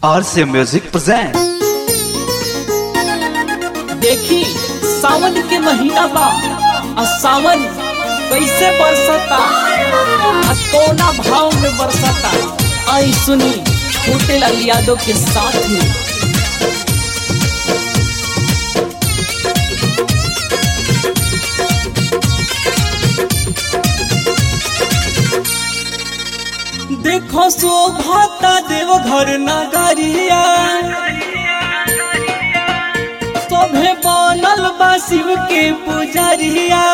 RCA Music presents. देखी सावन के महीना बा आ सावन कैसे बरसता आ कोना भाव में बरसता आई सुनी छोटे लाल यादव के साथ में देखो शोभाता देवघर नगरिया सभे बनल बा शिव के पुजरिया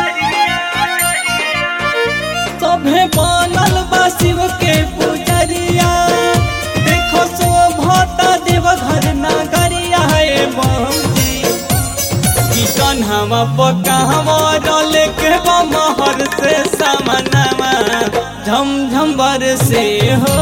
सभे बनल बा शिव के पुजरिया देखो शोभता देवघर नगरिया हे बमजी की कन्हवा पकावा डले के बमहर से समनमा झम झम बरसे हो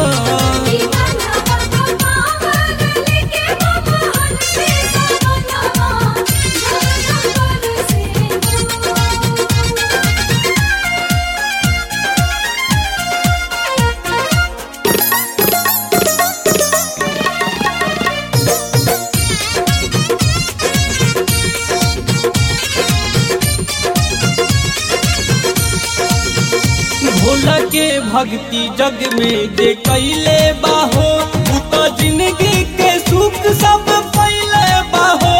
भोला के भक्ति जग में जे कैले बाहो उ तो जिंदगी के सुख सब पहले बाहो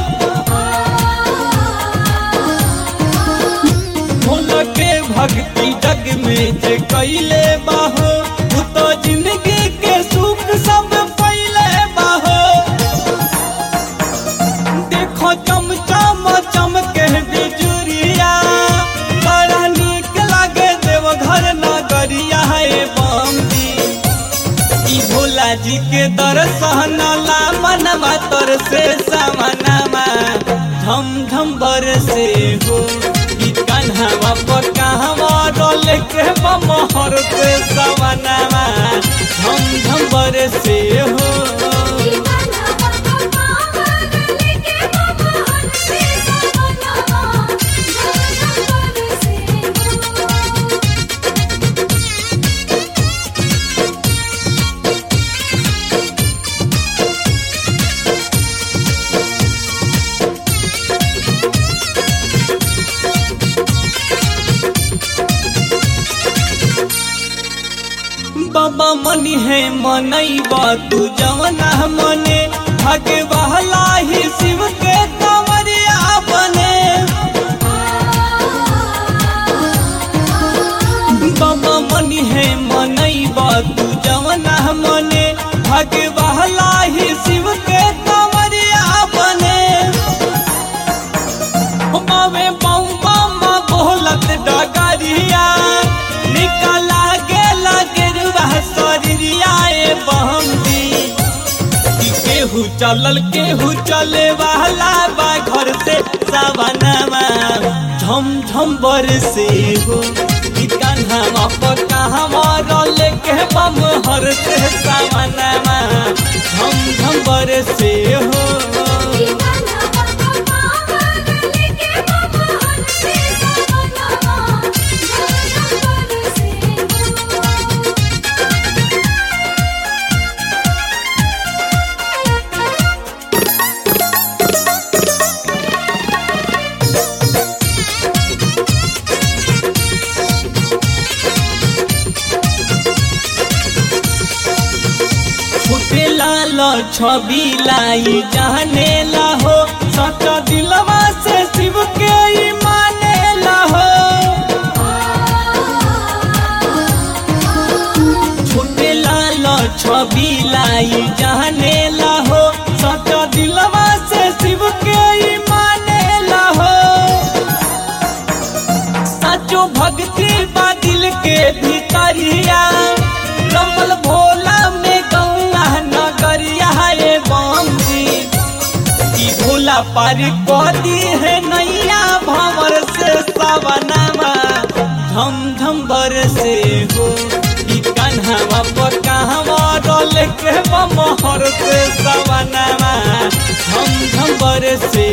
भोला के भक्ति जग में जे कैले बाहो उ तो जिंदगी के सुख सब पहले बाहो देखो चम चम चमके बिजुरिया बड़ा नीक लागे देवघर नगरिया है बमदी ई भोला जी के दर्शन ला मनवा तर से समनमा झम झम बरसे हो ई कन्हवा पर कहवा डोल के बमहर के समनमा झम झम बरसे हो बाबा मनी है मनैबा तू जवना मने भागे बहला ही शिव के कंवरिया बने बाबा मनी है मनैबा तू जवना मने भागे बहला ही शिव के कंवरिया बने मावे बम बम बोलत डगरिया निकला गेला गेरुआ शरीरिया ए बहमदी कि केहू चलल केहू चले वाला बा घर से सवनमा झम झम बरसे हो कि कन्हवा पर कहवा रल के बम हर से सवनमा झम झम बरसे हो छोटे लाल छवि लाई जाने ला हो सच दिलवा से शिव के ही माने ला हो छोटे लाल छवि लाई जाने ला हो सच दिलवा से शिव के ही माने ला हो सचो भक्ति बा दिल के भीतरिया रमल भोला में गंगा नगरिया है बमजी ई भोला पार कदी है नैया भंवर से सवनमा झम झम बरसे हो ई कन्हवा पर कहवा डोल के बमहर से सवनमा झम झम बरसे